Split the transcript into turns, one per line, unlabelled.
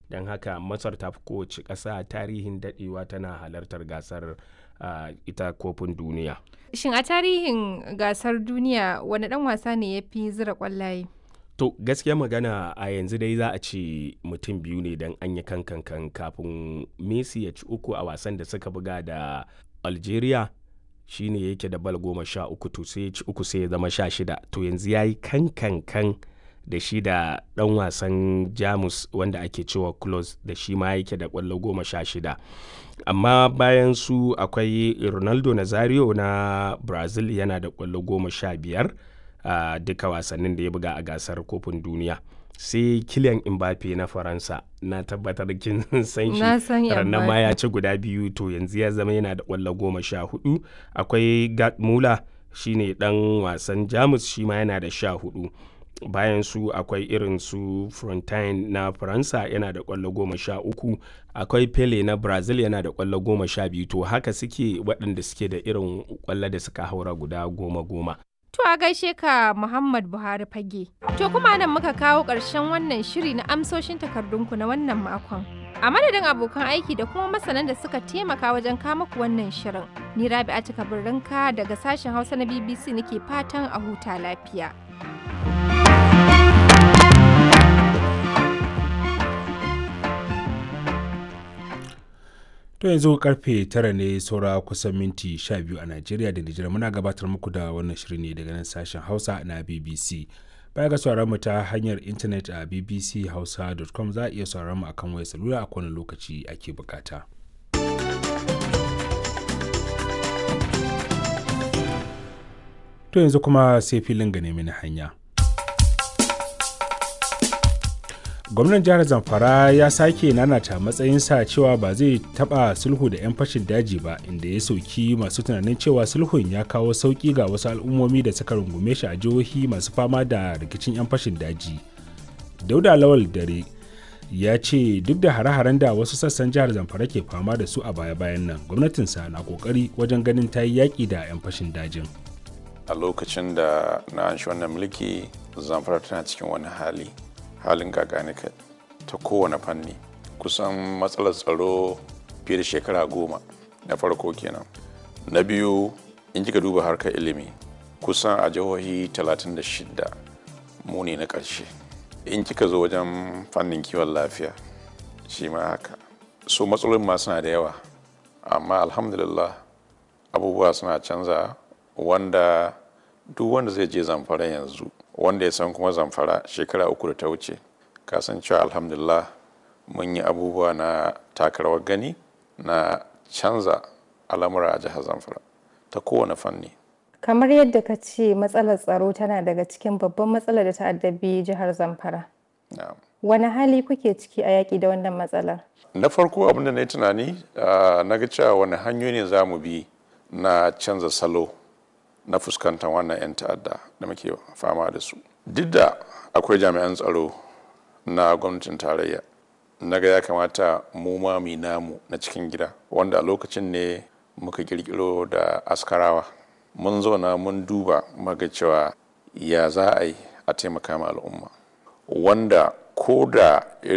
don haka masar ta fi kowace ƙasa tarihin daɗewa tana halartar gasar uh, ita kofin duniya
Shin a tarihin gasar duniya wani ɗan wasa ne ya fi zira ƙwallaye?
to gaskiya magana a yanzu dai za a ce mutum biyu ne don an yi kankan kafin messi ya ci uku a wasan da suka buga da algeria shine yake da bal goma sha uku to sai ya ci uku sai ya zama sha shida to yanzu ya yi kankan da shi da dan wasan jamus wanda ake cewa close da shi ma yake da kwallo goma sha shida amma bayan su akwai ronaldo nazario na brazil yana da kwallo goma sha biyar a uh, duka wasannin da ya buga a gasar kofin duniya sai kilian mbappe na faransa na tabbatar kin san shi ranar ma ya ci guda biyu to yanzu ya zama yana da kwallo goma sha hudu akwai gat mula shine dan wasan jamus shi ma yana da sha hudu bayan su akwai irin su frontine na faransa yana da kwallo goma sha uku akwai pele na brazil yana da kwallo goma sha biyu to haka suke waɗanda suke da irin kwallo da suka haura guda goma goma
To a gaishe ka Muhammad Buhari fage. To kuma nan muka kawo ƙarshen wannan shiri na amsoshin takardunku na wannan makon. A madadin abokan aiki da kuma masanan da suka taimaka wajen kama ku wannan shirin. Ni Rabi'atu Kabirrinka daga sashen Hausa na BBC nake fatan a huta lafiya.
To yanzu karfe tara ne saura kusan minti 12 a Najeriya da Nijar muna gabatar muku da wannan shiri ne daga nan sashen Hausa na BBC. Baya ga sauraron mu ta hanyar intanet a bbchausa.com za a iya sauraron mu akan wayar salula a kowane lokaci ake bukata. To yanzu kuma sai filin ga nemi hanya. gwamnan jihar zamfara ya sake nanata matsayinsa cewa ba zai taba sulhu da 'yan fashin daji ba inda ya sauki masu tunanin cewa sulhun ya kawo sauki ga wasu al'ummomi da suka rungume shi a jihohi masu fama da rikicin 'yan fashin daji dauda lawal dare ya ce duk da hare-haren da wasu sassan jihar zamfara ke fama da su a baya-bayan nan gwamnatinsa na kokari wajen ganin ta yi yaƙi da 'yan fashin dajin
a lokacin da na an shi wannan mulki zamfara tana cikin wani hali halin gaganika ta kowane fanni kusan matsalar tsaro fiye da shekara goma na farko kenan na biyu in kika duba harkar ilimi kusan a jihohi 36 mu ne na ƙarshe in kika zo wajen fannin kiwon lafiya shi ma haka so matsalolin ma suna da yawa amma alhamdulillah abubuwa suna canza wanda duk wanda zai je zamfara yanzu wanda ya san kuma zamfara shekara uku da ta wuce kasancewa alhamdulillah mun yi abubuwa na takarawar gani na canza al'amura a jihar zamfara ta kowane fanni
Kamar yadda ka ce matsalar tsaro tana daga cikin babban matsalar da ta addabi jihar Zamfara.
Na'am.
Wani hali kuke ciki a yaƙi da wannan matsalar?
na farko abin da na yi tunani ah, na ga cewa wani hanyoyi ne za mu bi na canza salo na fuskantar wannan 'yan ta'adda da muke fama da su duk da akwai jami'an tsaro na gwamnatin tarayya na ga ya kamata mu ma mu yi namu na cikin gida wanda a lokacin ne muka kirkiro da askarawa mun zauna mun duba muga cewa ya za a yi a taimaka ma al'umma wanda ko da